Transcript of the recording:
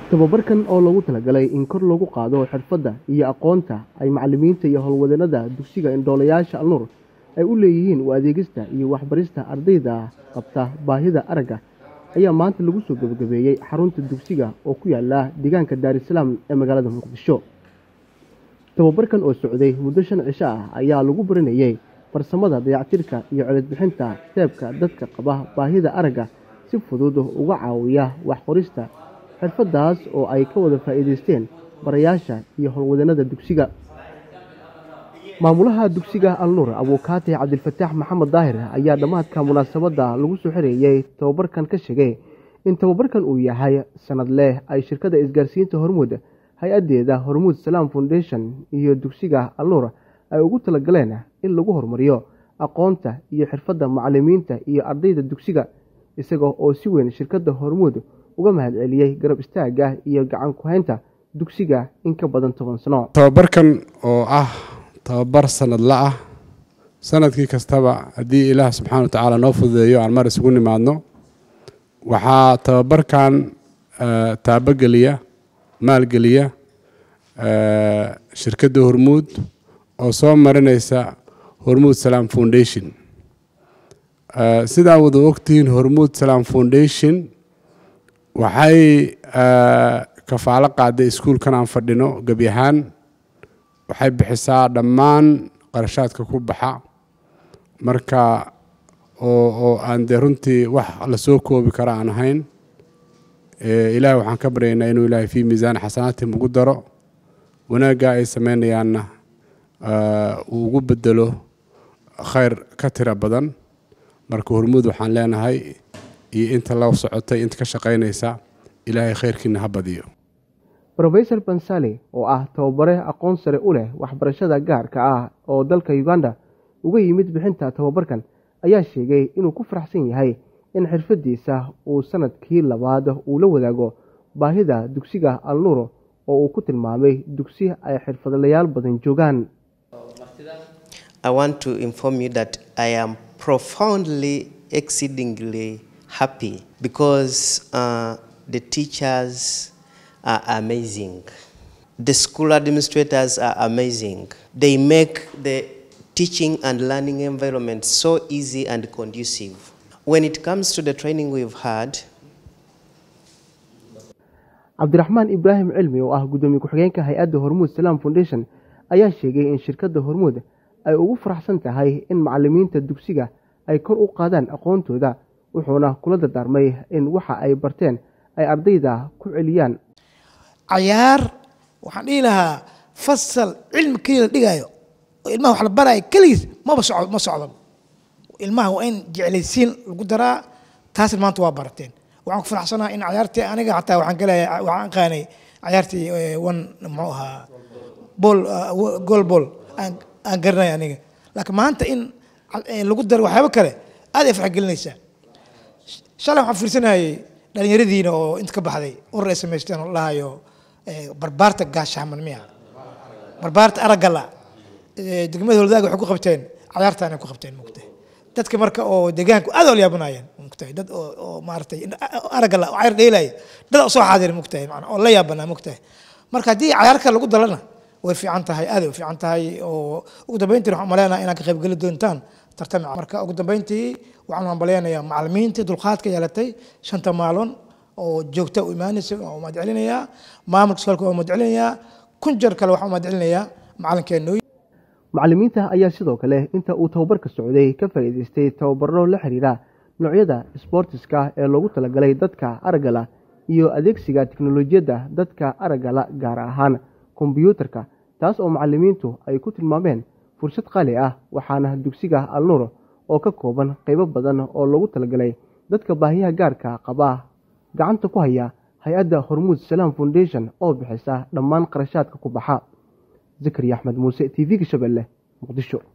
tababarkan oo loogu talagalay in kor loogu qaado xirfadda iyo aqoonta ay macallimiinta iyo howlwadeenada dugsiga indhoolayaasha alnuur ay u leeyihiin u adeegista iyo waxbarista ardayda qabta baahida aragga ayaa maanta lagu soo gebagabeeyey xarunta dugsiga oo ku yaala deegaanka daarisalaam ee magaalada muqdisho tababarkan oo socday muddo shan cisho ah ayaa lagu baranayey farsamada dayactirka iyo codadbixinta teebka dadka qaba baahida aragga si fudud uga caawiya waxqorista xirfaddaas oo ay ka wada faa'iidaysteen barayaasha iyo howlwadeenada dugsiga maamulaha dugsiga alnuur abuukaati cabdilfataax maxamed daahir ayaa dhammaadka munaasabadda lagu soo xereeyey tababarkan ka sheegay in tababarkan uu yahay sanad leh ay shirkadda isgaarsiinta hormuud hay-addeeda hormuud salaam foundation iyo dugsiga alnuur ay ugu talagaleen in lagu horumariyo aqoonta iyo xirfadda macallimiinta iyo ardayda dugsiga isaga oo si weyn shirkadda hormuud uga mahadceliyey garab istaagga iyo gacan ku-haynta dugsiga in ka badan toban sano tababarkan oo ah tababar sanadla ah sanadkii kastaba haddii ilaah subxaana wa tacaala noo fududeeyo aan mar isugu nimaadno waxaa tababarkan taabogeliya maalgeliya shirkadda hormuud oo soo marinaysa hormuud salaam foundation sidaa wada ogtihiin hormuud salaam foundation waxay kafaalo qaaday iskuulkan aan fadhino gebi ahaan waxay bixisaa dhammaan qarashaadka ku baxa marka oo oo aan dee runtii wax lasoo koobi kara aan ahayn ilaahay waxaan ka baryaynaa inuu ilaahay fii miisaan xasanaatihim ugu daro wanaagga ay sameynayaanna uu ugu bedelo khayr ka tira badan marka hormuud waxaan leenahay iyo inta la socotay inta ka shaqaynaysa ilaahay khayrkiina ha badiyo rofesor bansali oo ah tababare aqoon sare u leh waxbarashada gaarka ah oo dalka uganda uga yimid bixinta tababarkan ayaa sheegay inuu ku faraxsan yahay in xirfadiisa uu sanadkii labaad uu la wadaago baahida dugsiga alnuuro oo uu ku tilmaamay dugsi ay xirfadlayaal badan joogaan happy because uh, the teachers are amazing. The school administrators are amazing. They make the teaching and learning environment so easy and conducive. When it comes to the training we've had, cabdiraxmaan ibraahim cilmi oo ah guddoomiye ku-xigeenka hay-adda hormuud salaam foundation ayaa sheegay in shirkadda hormuud ay ugu faraxsan tahay in macallimiinta dugsiga ay kor u qaadaan aqoontooda wuxuuna kula dardaarmay in waxa ay barteen ay ardayda ku celiyaan cayaar waxaan dhihi lahaa fasal cilmi keliya la dhigaayo oo ilmaha wax la baraayo keligiis maba socdo ma socdo ilmaha waa in jeclaysiin lagu daraa taasna maanta waa barateen waxaan ku faraxsanaha in cayaartii aniga xataa waxaan galaya waxaan qaanay cayaartii one muxuu ahaa bool gool bool aan garanay aniga laakiin maanta in lagu daro waxyaabo kale aad ay farxgelinaysaa shalay waxaan fiirsanayay dhallinyaradiina oo inta ka baxday urur ay samaysteen oo lahayo barbaarta gaashaaman miya barbaarta araggala degmada holdaag waxay ku qabteen cayaartaan ay ku qabteen mugtay dadka marka oo deegaanku aad oo yaabanaayeen mugtay dad oo oo maaragtay araggala oo cayar dheelaya dad oo soo xaadira mugtay macna oo la yaabanaa mugtay marka haddii cayaarka lagu dalana way fiican tahay aad ay u fiican tahay oo ugu dambeyntii waxaan maleenaha inaad ka qaybgeli doontaan tartami marka ugu dambeyntii waxaan hambaleynayaa macallimiintii dulqaadka yeelatay shanta maalon oo joogta u imaanaysa waa umad celinayaa maamulka iskoolka waa umad celinayaa kun jeer kale waxaan umad celinayaa macallinkeenooy macallimiinta ayaa sidoo kale inta uu tababarka socday ka faa'iidaystay tababaro la xiriira noocyada sboortiska ee loogu talagalay dadka araggala iyo adeegsiga tiknolojiyadda dadka araggala gaar ahaan kombyuutarka taas oo macallimiintu ay ku tilmaameen fursad qaali ah waxaana dugsiga alnuur oo ka kooban qaybo badan oo loogu talagalay dadka baahiyaha gaarka qaba gacanta ku haya hay-adda hormuud salaam foundation oo bixisa dhammaan qarashaadka ku baxa zakariya axmed muuse t v-ga shabeelle muqdisho